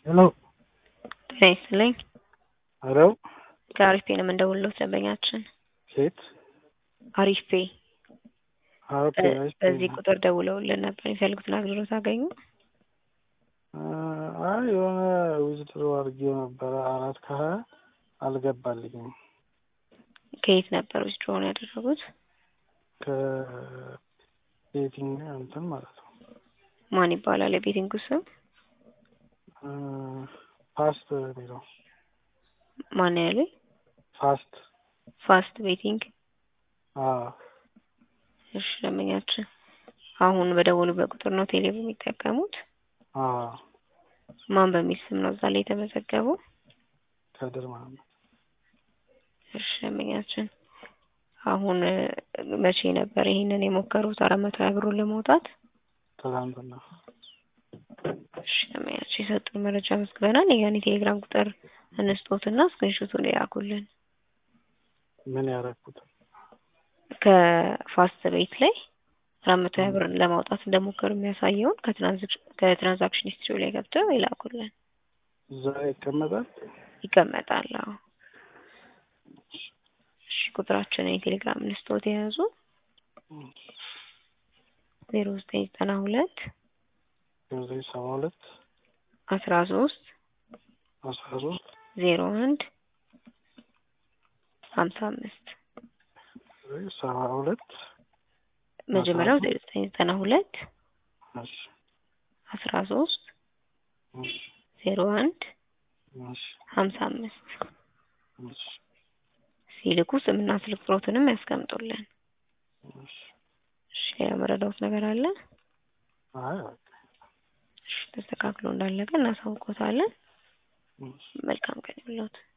ሄሎ ጤና ይስጥልኝ። ሄሎ ከአሪፍ ፔ ነው የምንደውልለው ደንበኛችን ሴት አሪፍ ፔ ኦኬ እሺ። በዚህ ቁጥር ደውለውልን ነበር። የሚፈልጉትን አገልግሎት አገኙ? አይ የሆነ ዊዝድሮ አድርጌው ነበረ አራት ከሀያ አልገባልኝም። ከየት ነበር ዊዝድሮውን ያደረጉት? ከቤቲንግ እንትን ማለት ነው ማን ይባላል የቤቲንጉ ስም? ፋስት የሚለው ማን ያሉኝ? ፋስት ፋስት ቤቲንግ። አዎ እሺ ደንበኛችን አሁን በደወሉበት ቁጥር ነው ቴሌ የሚጠቀሙት? አዎ ማን በሚል ስም ነው እዛ ላይ የተመዘገበው? ከድር መሀመድ እሺ ደንበኛችን አሁን መቼ ነበር ይሄንን የሞከሩት አራት መቶ ሀያ ብሩን ለማውጣት? ትናንትና እሺ ደንበኛችን የሰጡን መረጃ መዝግበናል። የያን የቴሌግራም ቁጥር እንስጦትና ስክሪንሾቱን ያኩልን። ምን ያደረኩት ከፋስት ቤት ላይ አራት መቶ ሀያ ብርን ለማውጣት እንደሞከሩ የሚያሳየውን ከትራንዛክሽን ሂስትሪ ላይ ገብተው ይላኩልን። እዛ ይቀመጣል ይቀመጣል። አዎ እሺ ቁጥራችንን የቴሌግራም እንስጦት የያዙ ዜሮ ዘጠኝ ዘጠና ሁለት ዘጠኝ ሰባ ሁለት አስራ ሶስት አስራ ሶስት ዜሮ አንድ ሀምሳ አምስት ሰባ ሁለት መጀመሪያው ዜሮ ዘጠኝ ዘጠና ሁለት እሺ አስራ ሶስት እሺ ዜሮ አንድ እሺ ሀምሳ አምስት እሺ ሲልኩ ስምና ስልክ ቁጥሮትንም ያስቀምጡልን። እሺ እሺ ሌላ መረዳውት ነገር አለ? አይ በቃ እሺ ተስተካክሎ እንዳለቀ እናሳውቆታለን። እሺ መልካም ቀን ይሁንልዎት።